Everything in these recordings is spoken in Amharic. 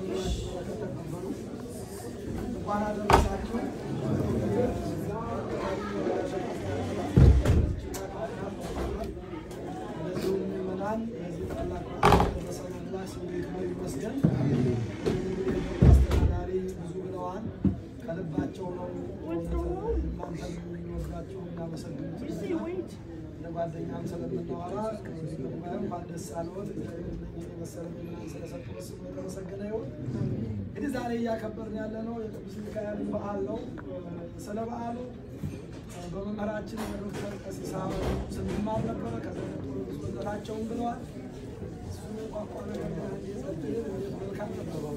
ብላችሁ በረከት ተቀበሉ። እንኳን አደረሳችሁ። እንደዚሁም ምዕመናን የዚህ ታላቅ በዓል ደረሰን አምላክ ስሙ ይክበር ይመስገን። አስተዳዳሪ ብዙ ብለዋል። ከልባቸው ነው እናንተም የሚወዷቸው የሚያመሰግኑት እንደ ጓደኛም ስለምናወራ ጉባኤም እንኳን ደስ አለዎት። የመሰለ ምዕመናን ስለሰጡን ስሙ የተመሰገነ ይሁን። እንግዲህ ዛሬ እያከበርን ያለ ነው የቅዱስ ሚካኤል በዓል ነው። ስለ በዓሉ በመምህራችን በዶክተር ቀሲስ አበሩ ስንማር ነበረ። ከዛ ብፁዕነታቸውን ብለዋል። እሱ ቋንቋ ነገር ግን አንዴ ጸጥል መልካም ነበረው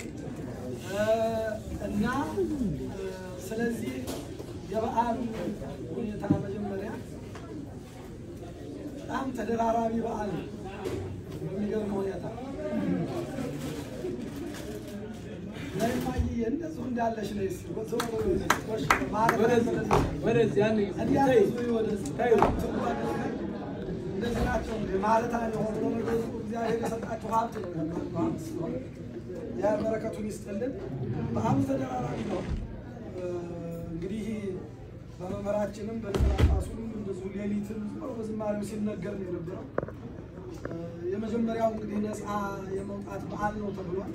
እና ስለዚህ የበዓሉ ሁኔታ መጀመሪያ በጣም ተደራራቢ በዓል ነው። በሚገርም ሁኔታ ለማየ እንደዚሁ እንዳለሽ ነው እንደዚህ ናቸው ማለት አለሆነ ነገሩ እግዚአብሔር የሰጣችሁ ሀብት ነው። ሀብት ስለሆነ ያ በረከቱን ይስጥልን። በዓሉ ተደራራቢ ነው። እንግዲህ በመምህራችንም በሊቀጳጳሱም እንደዚሁ ሌሊትም በዝማሬው ሲነገር ነው የነበረው። የመጀመሪያው እንግዲህ ነፃ የመውጣት በዓል ነው ተብሏል።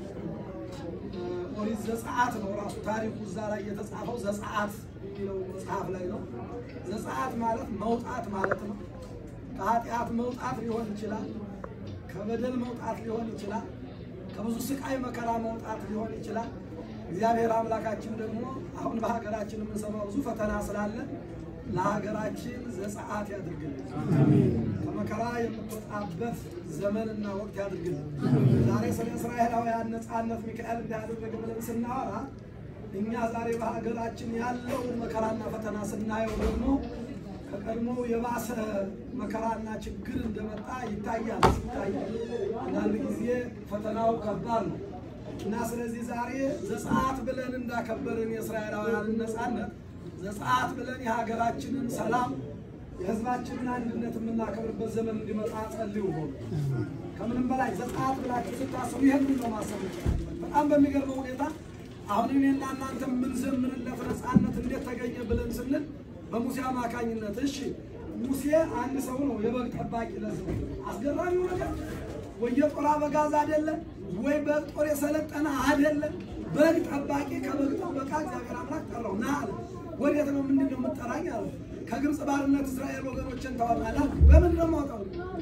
ኦሪት ዘጸአት ነው ራሱ ታሪኩ እዛ ላይ የተጻፈው ዘጸአት የሚለው መጽሐፍ ላይ ነው። ዘጸአት ማለት መውጣት ማለት ነው። ከኃጢአት መውጣት ሊሆን ይችላል። ከበደል መውጣት ሊሆን ይችላል። ከብዙ ስቃይ መከራ መውጣት ሊሆን ይችላል። እግዚአብሔር አምላካችን ደግሞ አሁን በሀገራችን የምንሰማው ብዙ ፈተና ስላለ ለሀገራችን ዘጸአት ያድርግልን። ከመከራ የምትወጣበት ዘመንና ወቅት ያድርግልን። ዛሬ ስለ እስራኤላውያን ነፃነት ሚካኤል እንዳያደረገ ብለን ስናወራ እኛ ዛሬ በሀገራችን ያለውን መከራና ፈተና ስናየው ደግሞ ከቀድሞው የባሰ መከራና ችግር እንደመጣ ይታያል። ሲታይ አንዳንድ ጊዜ ፈተናው ከባድ ነው እና ስለዚህ ዛሬ ዘጸአት ብለን እንዳከበርን የእስራኤላውያንን ነፃነት ዘጸአት ብለን የሀገራችንን ሰላም የሕዝባችንን አንድነት የምናከብርበት ዘመን እንዲመጣ ጸልዩ። ሆኑ ከምንም በላይ ዘጸአት ብላችሁ ስታስቡ ይህን ነው ማሰብ ይችላል። በጣም በሚገርመው ሁኔታ አሁን እኔና እናንተ የምንዘምርለት ነፃነት እንዴት ተገኘ ብለን ስንል በሙሴ አማካኝነት። እሺ ሙሴ አንድ ሰው ነው፣ የበግ ጠባቂ ለሰው አስገራሚው ነገር ወይ የጦር አበጋዝ አይደለም፣ ወይ በጦር የሰለጠነ አይደለም። በግ ጠባቂ ከበግ ጠበቃ እግዚአብሔር አምላክ ጠራው። ና አለ። ወዴት ነው? ምንድን ነው የምጠራኝ አለ። ከግብፅ ባርነት እስራኤል ወገኖችን ታወጣለህ። በምን ነው የማወጣው?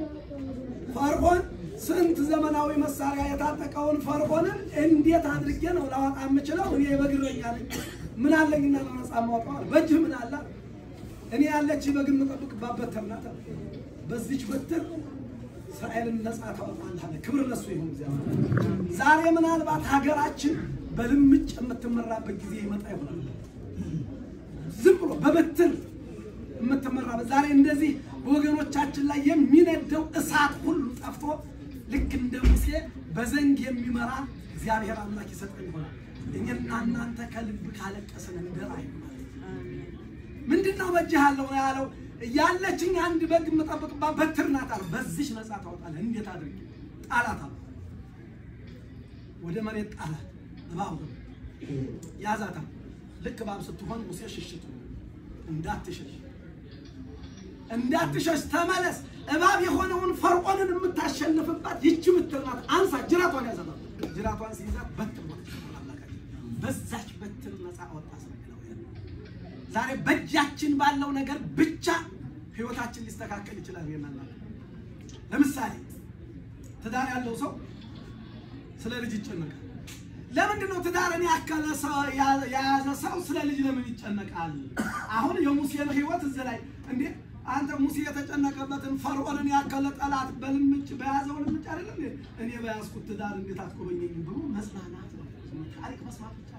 ፈርዖን ስንት ዘመናዊ መሳሪያ የታጠቀውን ፈርዖንን እንዴት አድርጌ ነው ላወጣ የምችለው? እኔ የበግ እረኛ ነኝ። ምን አለኝና ነው ነፃ የማወጣው? አለ። በእጅህ ምን አለ? እኔ ያለች በግ የምጠብቅባት በትር ናት። በዚች በትር እስራኤልን ነፃ ታወጣለህ አለ። ክብር ለሱ ይሁን እግዚአብሔር። ዛሬ ምናልባት ሀገራችን በልምጭ የምትመራበት ጊዜ ይመጣ ይሆናል። ዝም ብሎ በበትር የምትመራበት ዛሬ እንደዚህ በወገኖቻችን ላይ የሚነደው እሳት ሁሉ ጠፍቶ ልክ እንደ ሙሴ በዘንግ የሚመራ እግዚአብሔር አምላክ ይሰጠን ይሆናል። እኛና እናንተ ከልብ ካለቀስን እንደራይ ምንድን ነው በእጅህ ያለው ነው ያለው። ያለችኝ አንድ በግ የምጠብቅባት በትር ናት አለ። በዚች ነፃ ታወጣለህ። እንዴት አድርጌ ጣላት አለ። ወደ መሬት ጣላት። እባብ ያዛታል። ልክ እባብ ስትሆን ሙሴ ሽሽት እንዳትሸሽ እንዳትሸሽ ተመለስ። እባብ የሆነውን ፈርዖንን የምታሸንፍባት ይቺ በትር ናት። አንሳ፣ ጅራቷን ያዘታል። ጅራቷን ሲይዛት በትር በዛች በትር ነፃ አወጣ። ዛሬ በእጃችን ባለው ነገር ብቻ ህይወታችን ሊስተካከል ይችላል። ይናላ ለምሳሌ ትዳር ያለው ሰው ስለ ልጅ ይጨነቃል። ለምንድን ነው ትዳርን ያከለ ሰው የያዘ ሰው ስለ ልጅ ለምን ይጨነቃል? አሁን የሙሴን ህይወት እዚህ ላይ እንዴ አንተ ሙሴ የተጨነቀበትን ፈርዖንን ያከለ ጠላት በልምጭ በያዘው ልምጭ አይደለም እኔ በያዝኩት ትዳር እንዴት አትጎበኘኝም ብሎ መጽናናት ነው። ታሪክ መስማት ብቻ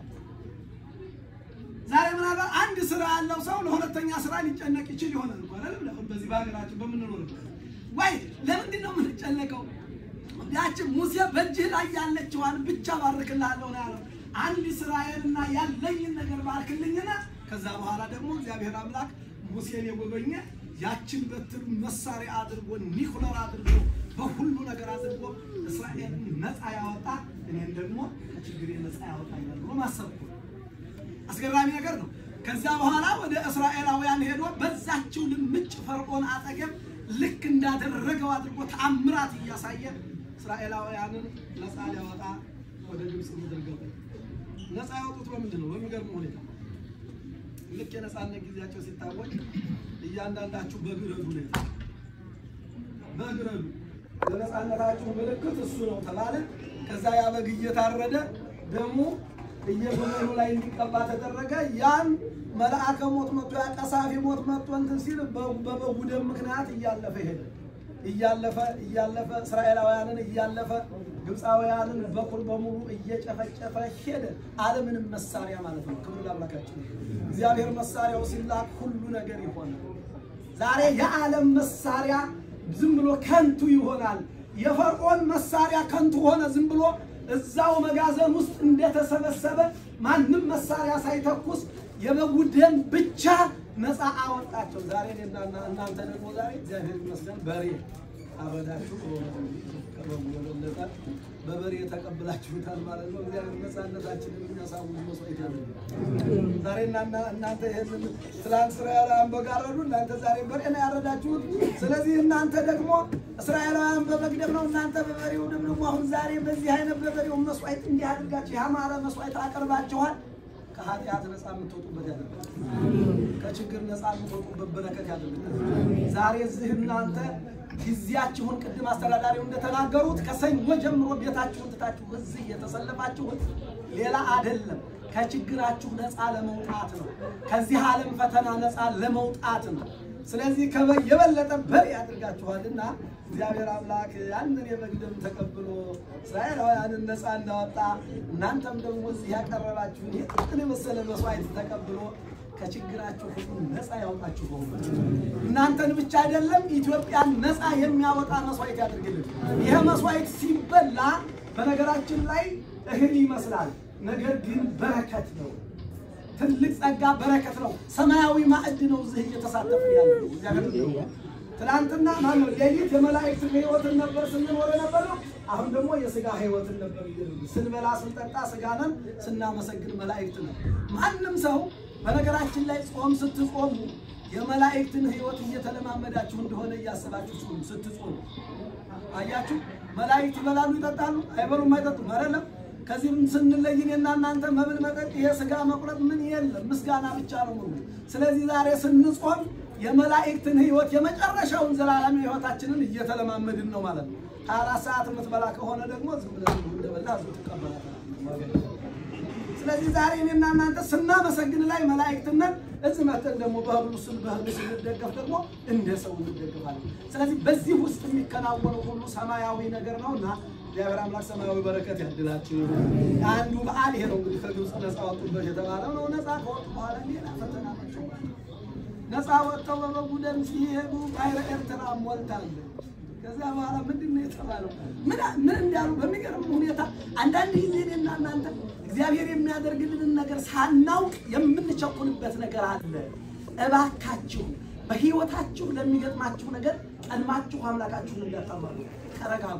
ዛሬ ምናልባት አንድ ስራ ያለው ሰው ለሁለተኛ ስራ ሊጨነቅ ይችል ይሆናል እኮ አይደል? በዚህ በሀገራችን በምንኖርበት ወይ ለምንድን ነው የምንጨነቀው? ያችን ሙሴ በእጅህ ላይ ያለችዋን ብቻ ባርክልሃለሁ ነው ያለው። አንድ እስራኤልና ያለኝን ነገር ባርክልኝና ከዛ በኋላ ደግሞ እግዚአብሔር አምላክ ሙሴን የጎበኘ ያችን በትር መሳሪያ አድርጎ ኒኩለር አድርጎ በሁሉ ነገር አድርጎ እስራኤልን ነፃ ያወጣ እኔን ደግሞ ከችግር ነፃ ያወጣኛል ብሎ ማሰብ እኮ ነው። አስገራሚ ነገር ነው። ከዚያ በኋላ ወደ እስራኤላውያን ሄዶ በዛችው ልምጭ ፈርዖን አጠገብ ልክ እንዳደረገው አድርጎ ተአምራት እያሳየ እስራኤላውያንን ነፃ ሊያወጣ ወደ ግብፅ ምድር ገቡ። ነፃ ያወጡት በምንድን ነው? በሚገርም ሁኔታ ልክ የነፃነት ጊዜያቸው ሲታወቅ እያንዳንዳችሁ በግረዱ ነው በግረዱ ለነፃነታችሁ ምልክት እሱ ነው ተባለ። ከዛ ያ በግ እየታረደ ደሙ እየጎመኑ ላይ እንዲቀባ ተደረገ። ያን መልአከ ሞት መጥቶ ያ ቀሳፊ ሞት መጥቶ እንትን ሲል በበጉ ደም ምክንያት እያለፈ ሄደ። እያለፈ እያለፈ እስራኤላውያንን እያለፈ ግብፃውያንን በኩል በሙሉ እየጨፈጨፈ ሄደ። አለምንም መሳሪያ ማለት ነው። ክብር ለአምላካችን። እግዚአብሔር መሳሪያው ሲላክ ሁሉ ነገር ይሆናል። ዛሬ የዓለም መሳሪያ ዝም ብሎ ከንቱ ይሆናል። የፈርዖን መሳሪያ ከንቱ ሆነ። ዝም ብሎ እዛው መጋዘን ውስጥ እንደተሰበሰበ ማንም መሳሪያ ሳይተኩስ የበጉ ደም ብቻ ነፃ አወጣቸው። ዛሬ እኔና እናንተ ደግሞ ዛሬ እግዚአብሔር ይመስገን በሬ አረዳችሁ ከበጉ የበለጠ በበሬ ተቀብላችሁታል ማለት ነው። እግዚአብሔር ነፃነታችንን የሚያሳውጅ መስዋዕት ያለ ዛሬ እናና እናንተ ይህንን ትላንት እስራኤላውያን በግ አረዱ፣ እናንተ ዛሬ በሬ ነው ያረዳችሁት። ስለዚህ እናንተ ደግሞ እስራኤላውያን በበግ ደም ነው፣ እናንተ በበሬው ደም ደግሞ አሁን ዛሬ በዚህ አይነት በበሬው መስዋዕት እንዲህ አድርጋችሁ ያማረ መስዋዕት አቅርባችኋል። ከኃጢአት ነፃ የምትወጡበት ያደርጋል። ከችግር ነፃ የምትወጡበት በረከት ያደርጋል። ዛሬ እዚህ እናንተ ጊዜያችሁን ቅድም አስተዳዳሪው እንደተናገሩት ከሰኞ ጀምሮ ቤታችሁን ትታችሁ እዚህ እየተሰለፋችሁት ሌላ አይደለም፣ ከችግራችሁ ነፃ ለመውጣት ነው። ከዚህ ዓለም ፈተና ነፃ ለመውጣት ነው። ስለዚህ ከበግ የበለጠ በሬ ያድርጋችኋልና እግዚአብሔር አምላክ ያንን የበግ ደም ተቀብሎ እስራኤላውያንን ነፃ እንዳወጣ እናንተም ደግሞ እዚህ ያቀረባችሁን ይህን የመሰለ መስዋዕት ተቀብሎ ከችግራችሁ ሁሉ ነፃ ያውጣችሁ። በሆኑ እናንተን ብቻ አይደለም ኢትዮጵያን ነፃ የሚያወጣ መስዋዕት ያደርግልን። ይህ መስዋዕት ሲበላ በነገራችን ላይ እህል ይመስላል፣ ነገር ግን በረከት ነው። ትልቅ ጸጋ በረከት ነው። ሰማያዊ ማዕድ ነው። እዚህ እየተሳተፉ ያለ እግዚአብሔር ትናንትና ማነው ሌሊት የመላእክት ህይወትን ነበር ስንኖር ነበር ነው። አሁን ደግሞ የስጋ ህይወትን ነበር እየኖርን ስንበላ ስንጠጣ ስጋ ነን፣ ስናመሰግን መላእክት ነን። ማንም ሰው በነገራችን ላይ ጾም ስትጾሙ የመላእክትን ህይወት እየተለማመዳችሁ እንደሆነ እያሰባችሁ ጾሙ ስትጾሙ አያችሁ። መላእክት ይበላሉ፣ ይጠጣሉ፣ አይበሉም፣ አይጠጡም አይደለም። ከዚህም ስንለይ እኔና እናንተ መብል፣ መጠጥ፣ ይሄ ስጋ መቁረጥ ምን የለም፣ ምስጋና ብቻ ነው ሙሉ። ስለዚህ ዛሬ ስንጾም የመላእክትን ህይወት የመጨረሻውን ዘላለም ህይወታችንን እየተለማመድን ነው ማለት ነው። ሀያ አራት ሰዓት የምትበላ ከሆነ ደግሞ ዝም ብለህ እንደበላ ዝ ትቀበላታለህ። ስለዚህ ዛሬ እኔና እናንተ ስናመሰግን ላይ መላእክትነት እዚህ መተን ደግሞ በህብሉ ስን በህብሉ ስንደገፍ ደግሞ እንደ ሰው እንደገፋለን። ስለዚህ በዚህ ውስጥ የሚከናወነው ሁሉ ሰማያዊ ነገር ነው እና እግዚአብሔር አምላክ ሰማያዊ በረከት ያድላችሁ። አንዱ በዓል ይሄ ነው እንግዲህ ከግብፅ ነፃ ወጡበት የተባለው ነው። ነፃ ከወጡ በኋላ ሌላ ፈተና መቸው። ነፃ ወጥተው በበጉ ደም ሲሄዱ ባሕረ ኤርትራ ሞልታለች። ከዚያ በኋላ ምንድን ነው የተባለው? ምን ምን እንዳሉ በሚገርም ሁኔታ አንዳንድ ጊዜ እኔና እናንተ እግዚአብሔር የሚያደርግልንን ነገር ሳናውቅ የምንቸኩልበት ነገር አለ። እባካችሁ በህይወታችሁ ለሚገጥማችሁ ነገር ቀድማችሁ አምላካችሁን እንዳታማሉ፣ ተረጋጉ።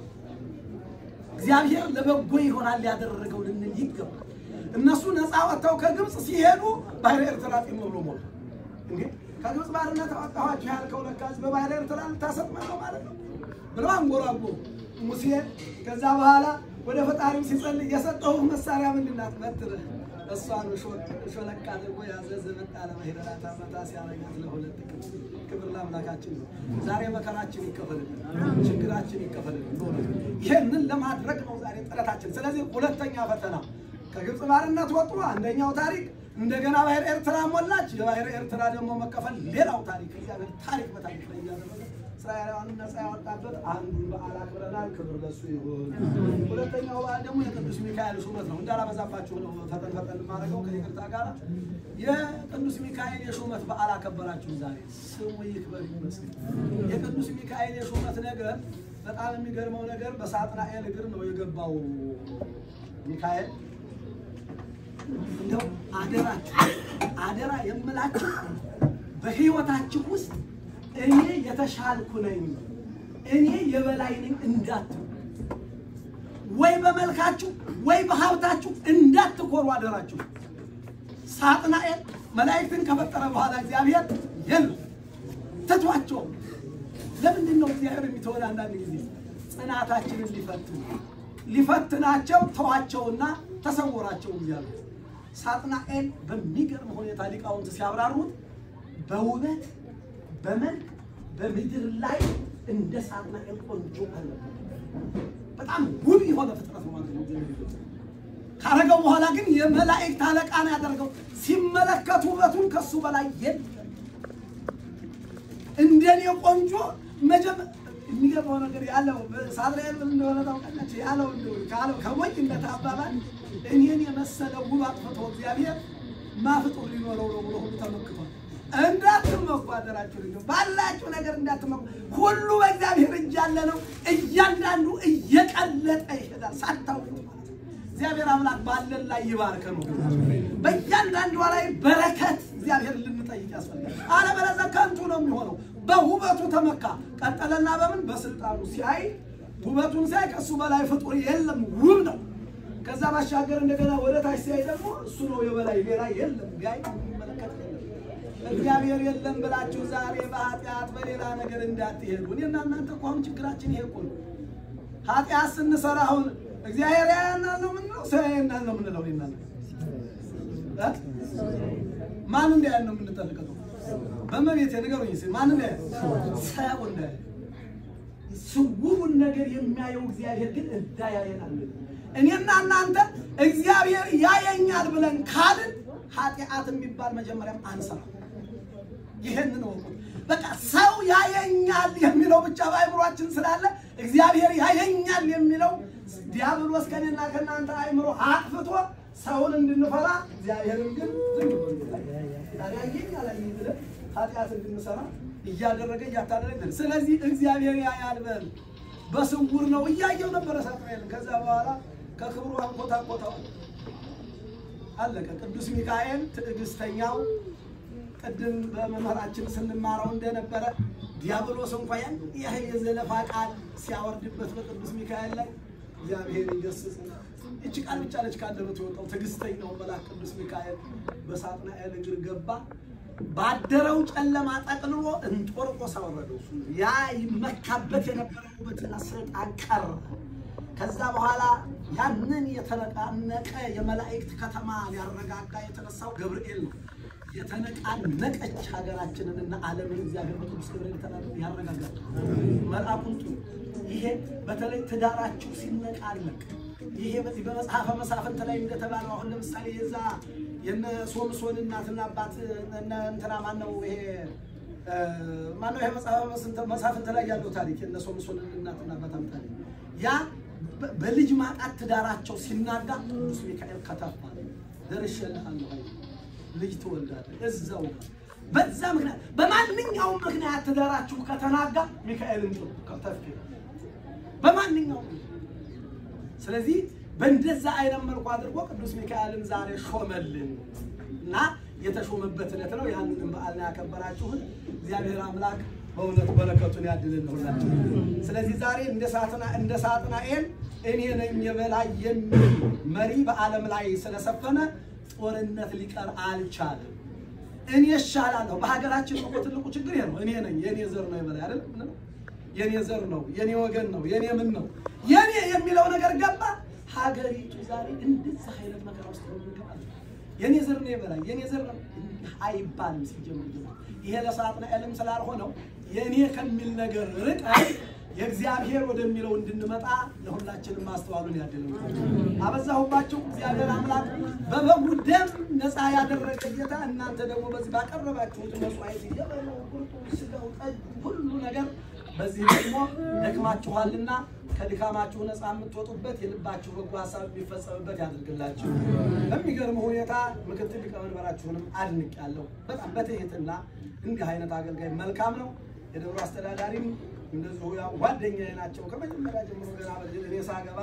እግዚአብሔር ለበጎ ይሆናል ያደረገው ልንል ይገባል። እነሱ ነፃ ወጥተው ከግብፅ ሲሄዱ ባሕረ ኤርትራ ጢም ብሎ ሞሉ። እንዴ ከግብፅ ባርነት አወጣኋችሁ ያልከው ለካዝ በባሕረ ኤርትራ ልታሰጥመን ነው ማለት ነው ብለው አንጎራጎሩ። ሙሴ ከዛ በኋላ ወደ ፈጣሪው ሲጸልይ የሰጠሁህ መሳሪያ ምንድን ናት? በትርህ እሷን ሾለቅ አድርጎ ያዘ። ዘመጣ ለማሄደራት አመታ ሲያረጋት ለሁለት ቀን። ክብር ለአምላካችን ነው። ዛሬ መከራችን ይከፈልልን፣ ችግራችን ይከፈልልን። በእውነት ይህንን ለማድረግ ነው ዛሬ ጥረታችን። ስለዚህ ሁለተኛ ፈተና ከግብፅ ባርነት ወጡ። አንደኛው ታሪክ እንደገና ባሕረ ኤርትራ ሞላች። የባሕረ ኤርትራ ደግሞ መከፈል ሌላው ታሪክ። እግዚአብሔር ታሪክ በታሪክ ላይ እያደረገ እስራኤላውያንን ነፃ ያወጣበት አንዱን በዓል አክብረናል። ክብር ለሱ ይሁን። ሁለተኛው በዓል ደግሞ የቅዱስ ሚካኤል ሹመት ነው። እንዳላበዛባችሁ ነው ፈጠን ፈጠን የማደርገው ከይቅርታ ጋር። የቅዱስ ሚካኤል የሹመት በዓል አከበራችሁ ዛሬ። ስሙ ይክበር ይመስገን። የቅዱስ ሚካኤል የሹመት ነገር በጣም የሚገርመው ነገር በሳጥናኤል እግር ነው የገባው ሚካኤል እንደው አደራችሁ አደራ የምላችሁ በህይወታችሁ ውስጥ እኔ የተሻልኩ ነኝ፣ እኔ የበላይ ነኝ እንዳትሉ። ወይ ወይ በመልካችሁ ወይ በሀብታችሁ እንዳትኮሩ አደራችሁ። ሳጥናኤል መላእክትን ከፈጠረ በኋላ እግዚአብሔር የለም ትቷቸው። ለምንድን ነው እግዚአብሔር የሚተወን? አንዳንድ ጊዜ ጽናታችንን ሊፈትን ሊፈትናቸው ተዋቸውና ተሰወራቸው እግዚአብሔር። ሳጥናኤል በሚገርም ሁኔታ ሊቃውንት ሲያብራሩት በውበት በመልክ በምድር ላይ እንደ ሳጥናኤል ቆንጆ አለ። በጣም ውብ የሆነ ፍጥረት ነው ማለት ነው። እግዚአብሔር ካረገው በኋላ ግን የመላእክት አለቃ ነው ያደረገው። ሲመለከቱ ውበቱን ከሱ በላይ የለም። እንደኔ ቆንጆ መጀመ የሚገርመው ነገር ያለው ሳጥናኤል ምን እንደሆነ ታውቃላችሁ? ያለው እንደው ካለው ከሞኝነት አባባል እኔን የመሰለ ውብ አጥፍቶ እግዚአብሔር ማፍጡር ሊኖረው ነው ብሎ ሁሉ ተመክቷል። እንዳትመኩ አደራችሁ ልጆች፣ ባላችሁ ነገር እንዳትመኩ። ሁሉ በእግዚአብሔር እጅ ያለ ነው። እያንዳንዱ እየቀለጠ ይሄዳል ሳታውቁት ማለት ነው። እግዚአብሔር አምላክ ባለን ላይ ይባርከ ነው። በእያንዳንዷ ላይ በረከት እግዚአብሔር ልንጠይቅ ያስፈልጋል። አለበለዚያ ከንቱ ነው የሚሆነው። በውበቱ ተመካ። ቀጠለና በምን በስልጣኑ ሲያይ ውበቱን ሲያይ ከእሱ በላይ ፍጡር የለም፣ ውብ ነው። ከዛ ባሻገር እንደገና ወደ ታች ሲያይ ደግሞ እሱ ነው የበላይ፣ ሌላ የለም። ጋይ የሚመለከት የለም። እግዚአብሔር የለም ብላችሁ ዛሬ በኃጢአት በሌላ ነገር እንዳትሄዱ። እኔና እናንተ እኮ አሁን ችግራችን ይሄ እኮ ነው። ኃጢአት ስንሰራ አሁን እግዚአብሔር ያያናል ነው የምንለው፣ ሰው ያየናል ነው የምንለው። እኔና እናንተ ማን እንዳያል ነው የምንጠልቀው? በመቤት ንገሩኝ እስኪ ማን እንዳያል? ሰው እንዳያል። ስውሩን ነገር የሚያየው እግዚአብሔር ግን እንዳያየናል። እኔና እናንተ እግዚአብሔር ያየኛል ብለን ካልን ኃጢአት የሚባል መጀመሪያም አንሰራ። ይሄንን ወቁ። በቃ ሰው ያየኛል የሚለው ብቻ በአእምሯችን ስላለ እግዚአብሔር ያየኛል የሚለው ዲያብሎስ ከኔና ከእናንተ አእምሮ አጥፍቶ ሰውን እንድንፈራ እግዚአብሔርን ግን ዝም ብሎ ያየኝ አላየኝ ብለን ኃጢአት እንድንሰራ እያደረገ እያታደረገ ስለዚህ እግዚአብሔር ያያል በል በስውር ነው እያየው ነበረ ሳጥናኤል። ከዛ በኋላ ከክብሩ አንኮታኮተው አለቀ። ቅዱስ ሚካኤል ትዕግስተኛው ቅድም በመምህራችን ስንማረው እንደነበረ ዲያብሎስ እንኳ ያን ያህል የዘለፋ ቃል ሲያወርድበት በቅዱስ ሚካኤል ላይ እግዚአብሔር ይገስጽ። እቺ ቃል ብቻ ነች ካንደበቱ የወጣው። ትዕግስተኛው መልአክ ቅዱስ ሚካኤል በሳጥናኤል እግር ገባ። ባደረው ጨለማ ጠቅልሎ እንጦርቆስ አወረደው። እሱ ያ ይመካበት የነበረው ውበትና ስልጣን ቀረ። ከዛ በኋላ ያንን የተነቃነቀ የመላእክት ከተማ ሊያረጋጋ የተነሳው ገብርኤል ነው። የተነቃነቀች ሀገራችንን እና ዓለምን እግዚአብሔር በቅዱስ ገብርኤል ተናግሮ ያረጋጋል። መልአኩን ጥሩ። ይሄ በተለይ ትዳራችሁ ሲነቃነቅ ይሄ በዚህ በመጽሐፈ መሳፍንት ላይ እንደተባለው አሁን ለምሳሌ የዛ የነ ሶምሶን እናትና አባት እነ እንትና ማነው ይሄ ማነው ይሄ መጽሐፈ መሳፍንት ላይ ያለው ታሪክ የነ ሶምሶን እናትና አባት ታሪክ ያ በልጅ ማጣት ትዳራቸው ሲናጋ ቅዱስ ሚካኤል ከተፋ ደርሼልሃለሁ ልጅ ትወልዳለህ እዛው በዛ ምክንያት በማንኛውም ምክንያት ትዳራችሁ ከተናጋ ሚካኤልን ጥሩ ከተፍ በማንኛውም ስለዚህ በእንደዛ አይነት መልኩ አድርጎ ቅዱስ ሚካኤልን ዛሬ ሾመልን እና የተሾመበት ዕለት ነው። ያንንም በዓል ነው ያከበራችሁን። እግዚአብሔር አምላክ በእውነት በረከቱን ያድልን ሁላችን። ስለዚህ ዛሬ እንደ ሳጥና እንደ ሳጥናኤል እኔ ነኝ የበላይ የሚል መሪ በዓለም ላይ ስለሰፈነ ጦርነት ሊቀር አልቻለም። እኔ እሻላለሁ። በሀገራችን እኮ ትልቁ ችግር ይሄ ነው። እኔ ነኝ የኔ ዘር ነው የበላይ አይደል? የኔ ዘር ነው የኔ ወገን ነው የኔ ምን ነው የኔ የሚለው ነገር ገባ። ሀገሪቱ ዛሬ እንደዛ አይነት መከራ ውስጥ ነው የምንገባው። የኔ ዘር ነው የበላይ የኔ ዘር ነው አይባልም። ሲጀምር ይሄ ለሳጥናኤልም ስላልሆነው የኔ ከሚል ነገር ርቀን የእግዚአብሔር ወደሚለው እንድንመጣ ለሁላችንም ማስተዋሉን ያድል። አበዛሁባችሁ። እግዚአብሔር አምላክ በበጉ ደም ነፃ ያደረገ ጌታ እናንተ ደግሞ በዚህ ባቀረባችሁት መስዋዕት የበለው ቁርጡ፣ ስጋው፣ ጠጅ ሁሉ ነገር በዚህ ደግሞ ደክማችኋልና ከድካማችሁ ነፃ የምትወጡበት የልባችሁ በጎ ሀሳብ የሚፈጸምበት ያድርግላችሁ። በሚገርም ሁኔታ ምክትል ሊቀመንበራችሁንም አድንቅ ያለው በጣም በትህትና እንዲህ አይነት አገልጋይ መልካም ነው። የደብሩ አስተዳዳሪም እንደዚሁ ያው ጓደኛዬ ናቸው። ከመጀመሪያ ጀምሮ ገና በልጅ እኔ ሳገባ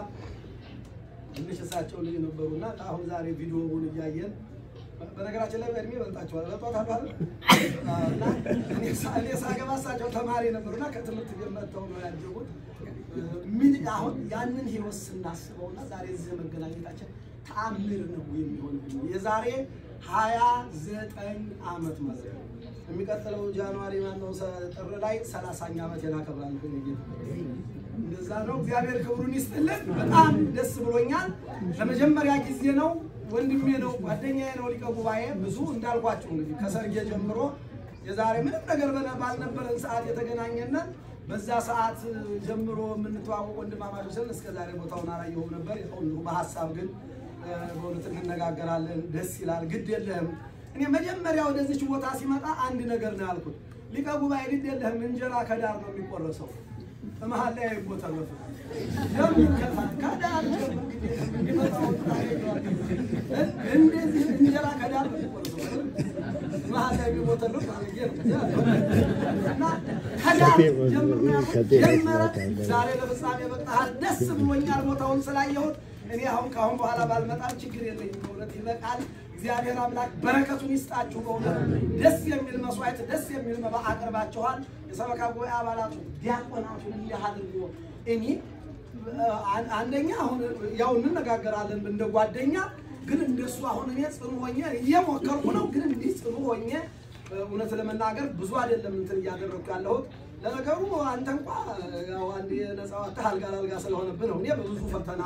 ትንሽ እሳቸው ልጅ ነበሩና አሁን ዛሬ ቪዲዮውን እያየን በነገራችን ላይ በእድሜ በልጣቸዋል። በጧት እኔ ሳገባ እሳቸው ተማሪ ነበሩና ከትምህርት ቤት መጥተው ነው ያጀቡት። ምን አሁን ያንን ህይወት ስናስበውና ዛሬ እዚህ መገናኘታችን ተአምር ነው የሚሆንብን። የዛሬ ሀያ ዘጠኝ ዓመት ማለት ነው። የሚቀጥለው ጃንዋሪ ማነው ጥር ላይ ሰላሳኛ ዓመት የናከብራል እንደዛ ነው። እግዚአብሔር ክብሩን ይስጥልን። በጣም ደስ ብሎኛል። ለመጀመሪያ ጊዜ ነው። ወንድሜ ነው፣ ጓደኛዬ ነው። ሊቀ ጉባኤ ብዙ እንዳልኳቸው እንግዲህ ከሰርጌ ጀምሮ የዛሬ ምንም ነገር በነ- ባልነበረን ሰዓት የተገናኘነን በዛ ሰዓት ጀምሮ የምንተዋወቅ ወንድማማቾች ስን እስከ ዛሬ ቦታውን አላየሁም ነበር። ያው እንዲሁ በሀሳብ ግን እ፣ በእውነት እንነጋገራለን። ደስ ይላል። ግድ የለህም። እኔ መጀመሪያ ወደዚች ቦታ ሲመጣ አንድ ነገር ነው ያልኩት። ሊቀ ጉባኤ ግድ የለህም፣ እንጀራ ከዳር ነው የሚቆረሰው በመሀል ላይ አይቦተረፍም። ለምን ከፋ- ከዳር ጀምሮ የሚመጣውን ታገኘዋለህ። እንደዚህ እንጀራ ከዳር ነው የሚቆረሰው። መሀል ላይ የሚቦተረፍ አድርጌ ነው እና ከዳር ጀምሮ ያልኩት ጀመረ። ዛሬ ለፍጻሜ መጣሃል። ደስ ብሎኛል ቦታውን ስላየሁት። እኔ አሁን ከአሁን በኋላ ባልመጣም ችግር የለኝም። በእውነት ይበቃል። እግዚአብሔር አምላክ በረከቱን ይስጣችሁ። በእውነት ደስ የሚል መስዋዕት፣ ደስ የሚል መባ አቅርባችኋል። የሰበካ ጉባኤ አባላቱ ዲያቆናቱ እንዲህ አድርጎ እኔ አ- አንደኛ አሁን ያው እንነጋገራለን እንደ ጓደኛ ግን እንደሱ አሁን እኔ ጽኑ ሆኜ እየሞከርኩ ነው። ግን እንዲህ ጽኑ ሆኜ እውነት ለመናገር ብዙ አይደለም እንትን እያደረግኩ ያለሁት። ለነገሩ አንተ እንኳ ያው አንድ የነፃ ወጥተህ አልጋ ለአልጋ ስለሆነብህ ነው። እኔ በብዙ ፈተና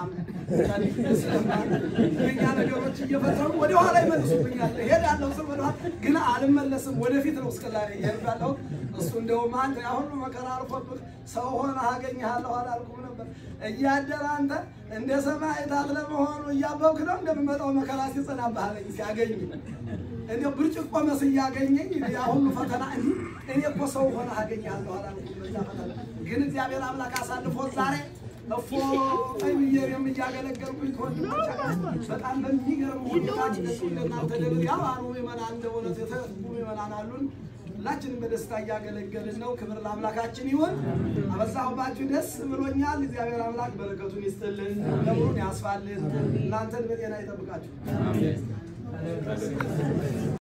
ስለኛ ነገሮች እየፈተኑ ወደኋላ ይመልሱብኛል። እሄዳለሁ ስል ወደኋላ ግን አልመለስም። ወደፊት ነው እስከ ዛሬ እየሄድኩ ያለሁት። እሱ እንደውም አንተ አሁን መከራ አልፎብህ ሰው ሆነህ አገኘሃለሁ አላልኩም ነበር። እያደረ አንተ እንደ ሰማዕታት ለመሆኑ እያበብክ ነው እንደምመጣው መከራ ሲጸናብህ አለኝ ሲያገኝ እንዲያው ብርጭቆ መስዬ እያገኘኝ ያ ሁሉ ፈተና እንዲ እኔ እኮ ሰው ሆነ አገኘሃለሁ አላልኩም። በዛ ፈተና ግን እግዚአብሔር አምላክ አሳልፎ ዛሬ እፎ ቀይ ብዬ እኔም እያገለገልኩኝ ከወንድሞቼ ጋር በጣም በሚገርም ሁኔታ ደስ እንደናንተ ደግ ያው አኑ ምዕመናን እንደ እውነት የተጉ ምዕመናን አሉን። ሁላችንም በደስታ እያገለገልን ነው። ክብር ለአምላካችን ይሁን። አበዛሁባችሁ፣ ደስ ብሎኛል። እግዚአብሔር አምላክ በረከቱን ይስጥልን፣ ለሙሉን ያስፋልን፣ እናንተን በጤና ይጠብቃችሁ።